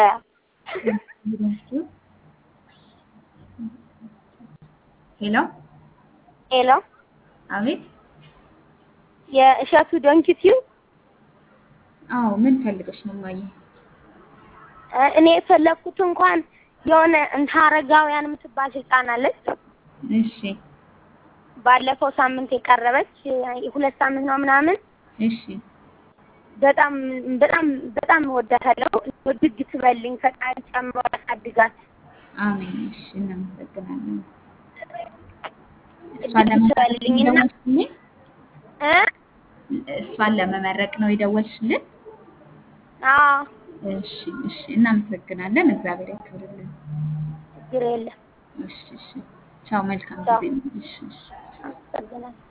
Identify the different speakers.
Speaker 1: ሄሎ
Speaker 2: ሄሎ
Speaker 1: አቤት።
Speaker 2: የእሸቱ ዶንኪቲው
Speaker 1: አዎ ምን ፈልገሽ ነው ማየ?
Speaker 2: እኔ የፈለግኩት እንኳን የሆነ እንተ አረጋውያን የምትባል ህፃን አለች።
Speaker 1: እሺ
Speaker 2: ባለፈው ሳምንት የቀረበች ሁለት ሳምንት ነው ምናምን
Speaker 1: እሺ
Speaker 2: በጣም በጣም በጣም እወዳታለሁ። ውድግ ትበልኝ ፈጣሪ ጨምሮ ያሳድጋት።
Speaker 1: አሜን። እሺ እናመሰግናለን። እሷን
Speaker 2: ውድግ
Speaker 1: ለመመረቅ
Speaker 2: ትበልኝ
Speaker 1: ነው
Speaker 2: እና
Speaker 1: የደወልሽልኝ?
Speaker 2: እ
Speaker 1: እሷን ለመመረቅ ነው የደወልሽልን?
Speaker 2: አዎ
Speaker 1: እሺ እሺ እናመሰግናለን። እግዚአብሔር ያክብርልን።
Speaker 2: ችግር የለም።
Speaker 1: እሺ እሺ ቻው። መልካም
Speaker 2: ቻው።
Speaker 1: ጊዜ ነው። እሺ እሺ
Speaker 2: አመሰግናለሁ።